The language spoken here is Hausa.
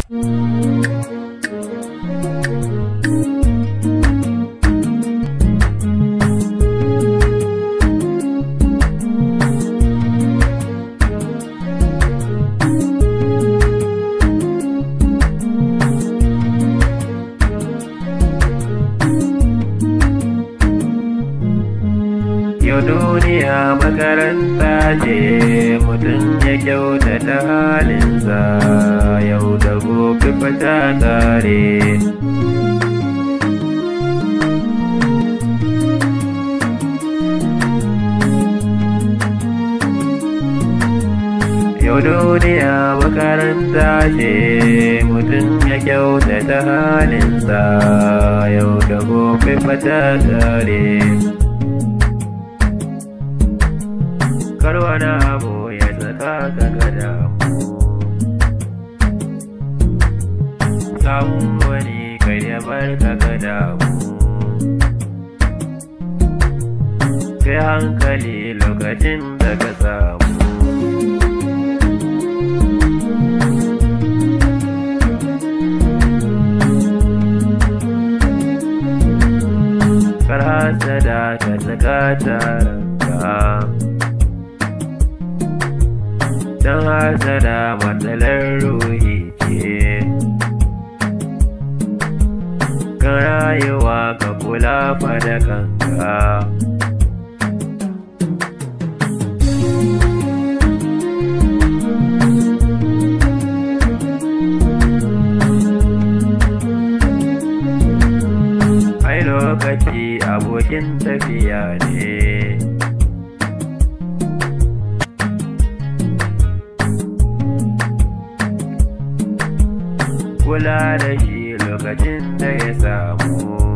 Yau duniya makaranta ce mutum ya kyautata halinsa yau da gobe fata kare. Yau duniya makaranta ce mutum ya kyautata halinsa yau da gobe fata kare. kar wani abu ya saka ka gada samun wani kai ya bar ka gada kai hankali lokacin da ka samu kar hasada ka saka taranka don hasada matsalar ruhi ce kan rayuwa ka kula fa da kanka ai lokaci abokin tafiya ne kula da shi lokacin da ya samu